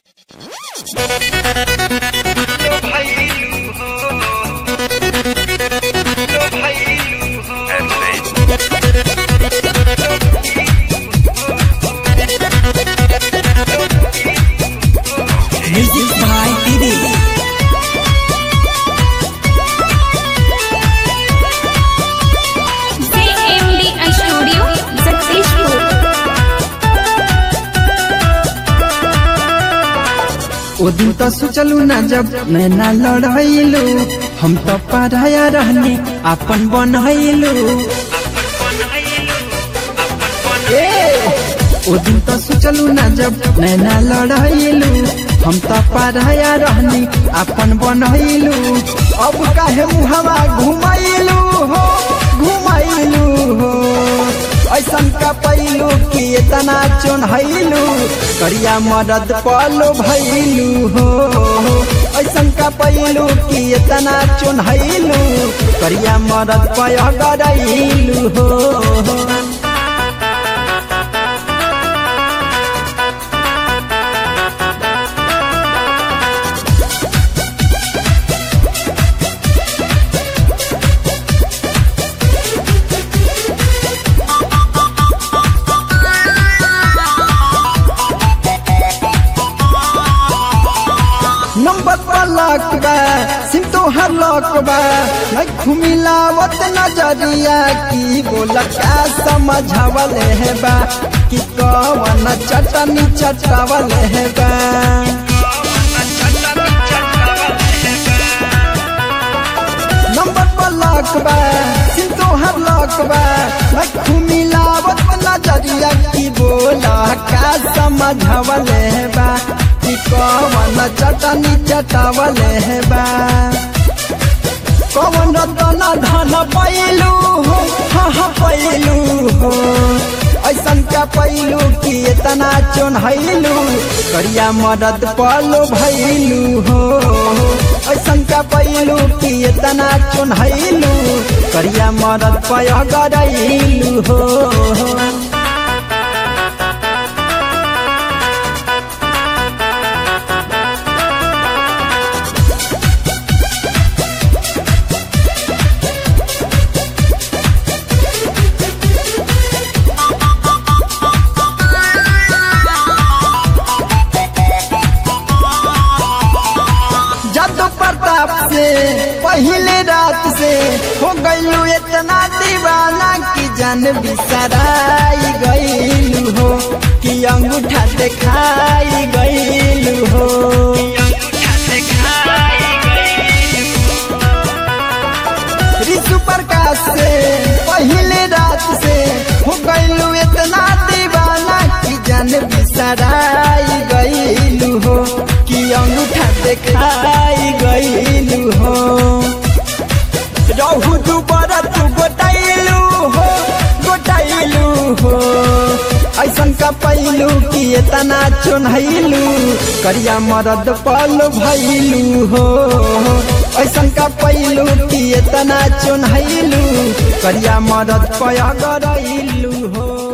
लो भैलू हो लो भैलू हो Music by Didi. JMDI Studio, successful. ओ दिन तो सोचलू ना जब नैना लड़ैलू हम तो पढ़ाया रहने अपन बनैलू ए, ओ दिन तो सोचलू ना जब नैना लड़ैलू हम तो पढ़ाया रहनी अपन बनैलू अब काहे मुहवा घुमैलू हो घुमैलू हो ऐसन का पैलू कि इतना चोन्हैलू करिया मदद पलो भैलू हो ऐसन का पैलू कि इतना चोन्हैलू करिया मदद पय गरैलू हो नंबर पर लक बा सिम तो हर लक बा मैं घुमिलावत नजरिया की बोल का समझावल है बा कि कवन चटनी चटावल है बा नंबर पर लक बा सिम तो हर लक बा मैं घुमिलावत नजरिया की बोल का समझावल है बा कि कवन चटनी चटावल है बा कवन रतन धन पैलू हो हाँ हाँ पैलू हो ऐसन का पैलू कि इतना चोन्हैलू करिया मदद पलो भैलू हो ऐसन का पैलू कि इतना चोन्हैलू करिया मदद पय गरैलू हो जादू प्रताप से पहले रात से हो गईलू इतना दीवाना कि जान बिसराई गईलू हो कि अंगूठा दिखाई गईलू हो ऋषु प्रकाश से पहले रात से हो गईलू इतना दीवाना कि जान बिसराई गईलू हो कि अंगूठा दिखाई गईलू हो रहू दुबर तू गोटाइलू हो गोटाइलू हो ऐसन का पैलू कि इतना चोन्हैलू करिया मरद पल भैलू हो ऐसन का पैलू कि इतना चोन्हैलू करिया मरद पय गरैलू हो